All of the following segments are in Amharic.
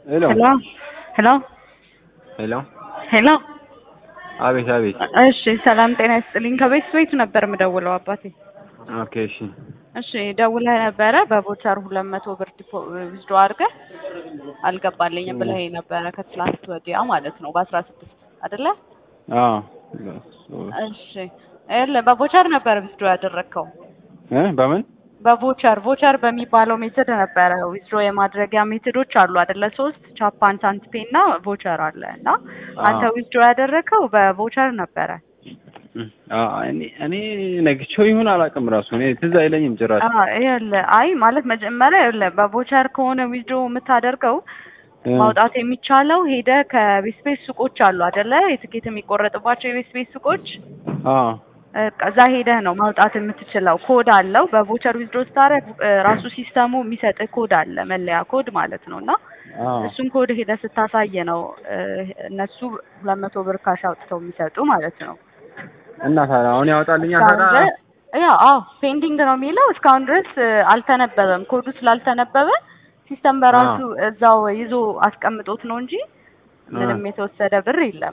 ሄሎ ሄሎ ሄሎ ሄሎ ሄሎ አቤት አቤት። እሺ ሰላም ጤና ይስጥልኝ። ከቤት ቤቱ ነበር የምደውለው አባቴ። ኦኬ እሺ እሺ ደውለህ ነበረ በቦቸር ሁለት መቶ ብር ዲፖ ዊዝድሮ አድርገህ አልገባልኝም ብለህ ነበረ ከትላንት ወዲያ ማለት ነው በአስራ ስድስት አይደለ? አዎ እሺ ይኸውልህ በቦቸር ነበር ዊዝድሮ ያደረግከው እ በምን በቮቸር ቮቸር በሚባለው ሜትድ ነበረ ዊዝድሮ የማድረጊያ ሜትዶች አሉ አይደለ? ሶስት ቻፓን ሳንቲፔ እና ቮቸር አለ እና አንተ ዊዝድሮ ያደረግከው በቮቸር ነበረ። አ እኔ እኔ ነግቼው ይሁን አላውቅም። ራሱ እኔ ትዝ አይለኝም ጭራሽ። አዎ ይኸውልህ አይ ማለት መጀመሪያ ይኸውልህ በቮቸር ከሆነ ዊዝድሮ የምታደርገው ማውጣት የሚቻለው ሄደ ከቤት ቤት ሱቆች አሉ አይደለ? የትኬት የሚቆረጥባቸው የቤት ቤት ሱቆች አዎ እዛ ሄደህ ነው ማውጣት የምትችለው። ኮድ አለው። በቮቸር ዊዝድሮ ስታደርግ ራሱ ሲስተሙ የሚሰጥህ ኮድ አለ፣ መለያ ኮድ ማለት ነው እና አዎ እሱን ኮድ ሄደህ ስታሳይ ነው እነሱ ሁለት መቶ ብር ካሽ አውጥተው የሚሰጡ ማለት ነው። እና ታዲያ አሁን ያወጣልኛል እስካሁን ታዲያ? ድረስ ያው አዎ ፔንዲንግ ነው የሚለው እስካሁን ድረስ አልተነበበም። ኮዱ ስላልተነበበ ሲስተም በራሱ እዛው ይዞ አስቀምጦት ነው እንጂ ምንም የተወሰደ ብር የለም።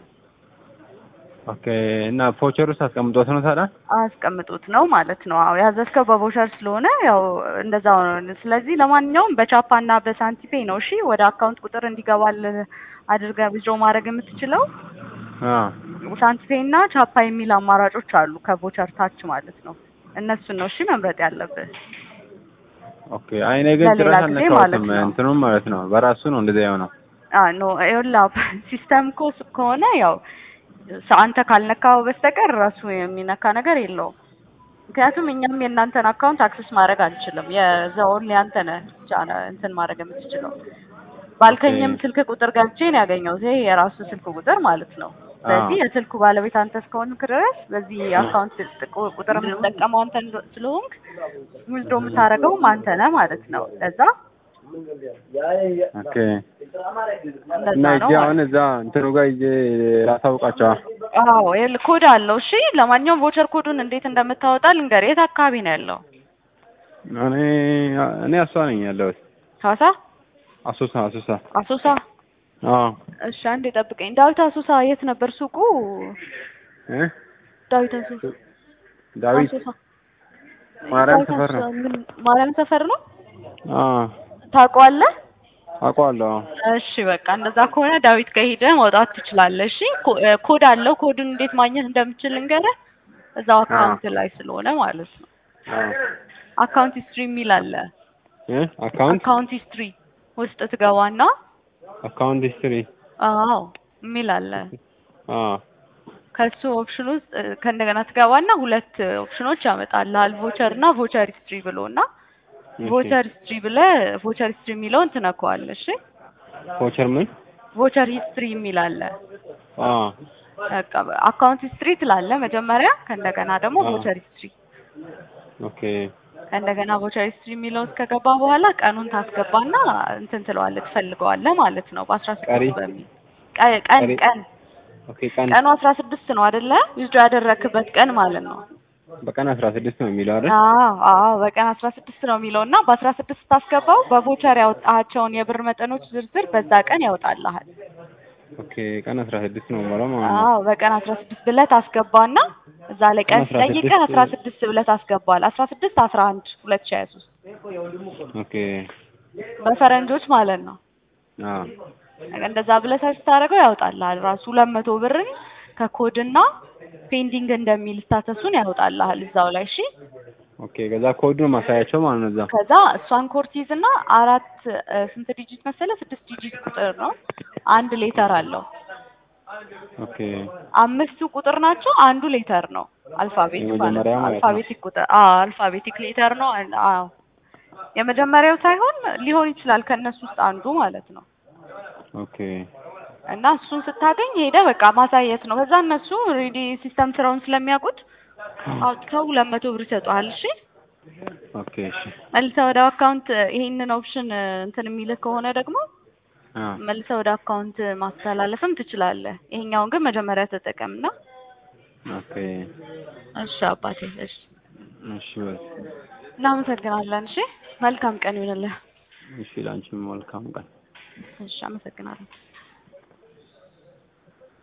ኦኬ እና ፎቸር ውስጥ አስቀምጦት ነው ታዲያ? አስቀምጦት ነው ማለት ነው። አዎ ያዘዝከው በቮቸር ስለሆነ ያው እንደዛው ነው። ስለዚህ ለማንኛውም በቻፓ እና በሳንቲፔ ነው እሺ፣ ወደ አካውንት ቁጥር እንዲገባል አድርገህ ዊዝድሮ ማድረግ የምትችለው። አዎ ሳንቲፔ እና ቻፓ የሚል አማራጮች አሉ ከቮቸር ታች ማለት ነው። እነሱን ነው እሺ መምረጥ ያለብህ። ኦኬ አይ እኔ ግን ለሌላ ጭራሽ ጊዜ ማለት አልነካሁትም። ነው። እንትኑም ማለት ነው በራሱ ነው እንደዚያ የሆነው። አዎ ኖ ይኸውልህ ሲስተም እኮ ከሆነ ያው ሰ- አንተ ካልነካው በስተቀር ራሱ የሚነካ ነገር የለውም። ምክንያቱም እኛም የእናንተን አካውንት አክሰስ ማድረግ አንችልም። የዛውን ያንተ ነህ ብቻ ነህ እንትን ማድረግ የምትችለው። ባልከኝም ስልክ ቁጥር ገብቼ ነው ያገኘሁት። ይሄ የራሱ ስልክ ቁጥር ማለት ነው። ስለዚህ የስልኩ ባለቤት አንተ እስከሆንክ ድረስ በዚህ አካውንት ጥቁ- ቁጥር የምትጠቀመው አንተ እንደ- ስለሆንክ ዊዝድሮ የምታደርገውም አንተ ነህ ማለት ነው። ለዛ ኦኬ እንደዛ እና ነው እጄ ማለት አሁን እዛ እንትኑ ጋር እጄ ላሳውቃቸዋ። አዎ ይኸውልህ ኮድ አለው። እሺ ለማንኛውም ቮቸር ኮዱን እንዴት እንደምታወጣ ልንገርህ። የት አካባቢ ነው ያለው? እኔ እኔ አሷ ነኝ ያለሁት ሐዋሳ፣ አሶሳ አሶሳ። አሶሳ። አዎ እሺ አንዴ ጠብቀኝ። ዳዊት አሶሳ የት ነበር ሱቁ? እ ዳዊት አሶሳ ዳዊት አሶሳ ማርያም ዳዊት ሰፈር ነው። አሶሳ ምን ማርያም ሰፈር ነው? አዎ ታውቀዋለህ? አውቀዋለሁ። አዎ እሺ በቃ እንደዛ ከሆነ ዳዊት ጋር ሄደህ ማውጣት ትችላለህ። እሺ ኮ- እ ኮድ አለው። ኮዱን እንዴት ማግኘት እንደምችል ልንገርህ። እዛው አካውንት ላይ ስለሆነ ማለት ነው። አዎ አካውንት ሂስትሪ የሚል አለ። እ አካውንት አካውንት ሂስትሪ ውስጥ ትገባና አካውንት ሂስትሪ አዎ የሚል አለ። አዎ ከሱ ኦፕሽን ውስጥ እ፣ ከእንደገና ትገባና ሁለት ኦፕሽኖች ያመጣልሃል ቮቸር እና ቮቸር ሂስትሪ ብሎ እና እሺ። ቮቸር ሂስትሪ ብለህ ቮቸር ሂስትሪ የሚለውን ትነካዋለህ። እሺ ቮቸር ምን? ቮቸር ሂስትሪ የሚል አለ። አዎ በቃ አካውንት ሂስትሪ ትላለህ መጀመሪያ። ከእንደገና ደግሞ አዎ። ቮቸር ሂስትሪ ኦኬ ከእንደገና ቮቸር ሂስትሪ የሚለውን እስከገባ በኋላ ቀኑን ታስገባና እንትን ትለዋለህ ትፈልገዋለህ ማለት ነው። በአስራ ቀሪ? ስድስት በሚል ቀ- ቀን ቀሪ? ቀን ኦኬ ቀን ቀኑ አስራ ስድስት ነው አይደለ? ዊዝድሮ ያደረክበት ቀን ማለት ነው። በቀን አስራ ስድስት ነው የሚለው አይደል? አዎ አዎ በቀን አስራ ስድስት ነው የሚለው እና በአስራ ስድስት ታስገባው በቮቸር ያወጣሃቸውን የብር መጠኖች ዝርዝር በዛ ቀን ያወጣልሃል። ኦኬ ቀን አስራ ስድስት ነው የሚለው ማለት ነው። አዎ በቀን አስራ ስድስት ብለህ ታስገባና እዛ ላይ ቀን ቀን 16 ሲጠይቅህ አስራ ስድስት ብለህ ታስገባል። አስራ ስድስት አስራ አንድ ሁለት ሺህ ሀያ ሶስት ኦኬ በፈረንጆች ማለት ነው። አዎ እንደዛ ብለህ ሰርች ታደርገው ያወጣልሃል ራሱ ሁለት መቶ ብርን ከኮድና ፔንዲንግ እንደሚል ስታተሱን ያወጣልሃል እዛው ላይ እሺ። ኦኬ ከዛ ኮዱን ማሳያቸው ማለት ነው እዛ። ከዛ እሷን ኮርቲዝ እና አራት እ፣ ስንት ዲጂት መሰለ? ስድስት ዲጂት ቁጥር ነው። አንድ ሌተር አለው። ኦኬ አምስቱ ቁጥር ናቸው። አንዱ ሌተር ነው። አልፋቤት ማለት የመጀመሪያው ነው። ማለት ነው። አልፋቤቲክ ቁጥር አዎ፣ አልፋቤቲክ ሌተር ነው። አን- አዎ የመጀመሪያው ሳይሆን ሊሆን ይችላል ከእነሱ ውስጥ አንዱ ማለት ነው። ኦኬ እና እሱን ስታገኝ ሄደ በቃ ማሳየት ነው። ከዛ እነሱ ሬዲ ሲስተም ስራውን ስለሚያውቁት አውጥተው ሁለት መቶ ብር ይሰጡሃል። እሺ ኦኬ እሺ መልሰህ ወደ አካውንት ይሄንን ኦፕሽን እንትን የሚልህ ከሆነ ደግሞ አዎ መልሰህ ወደ አካውንት ማስተላለፍም ትችላለህ። ይሄኛውን ግን መጀመሪያ ተጠቀምና። ኦኬ እሺ አባቴ፣ እሺ እሺ በል እናመሰግናለን። እሺ መልካም ቀን ይሁንልህ። እሺ ላንቺም መልካም ቀን እሺ አመሰግናለሁ።